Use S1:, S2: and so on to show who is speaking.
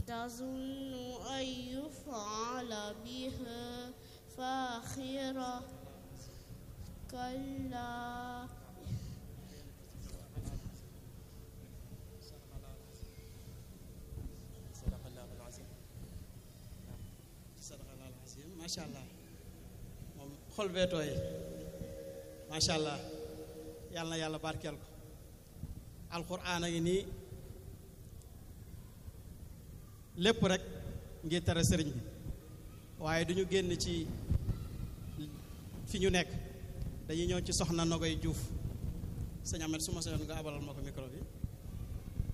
S1: تظن أن يفعل بها فاخرة كلا
S2: sadaqallahul azim
S3: sadaqallahul azim macha allah moom xol bee tooy macha allah yàlla na yàlla barkeel ko alxuraan a ngi nii lépp rek ngir tere sëriñ bi waaye duñu génn ci fi ñu nekk dañuy ñëw ci soxna Nogoy Juuf sëñ Ahmed su ma soyoon nga abalal ma ko micro bi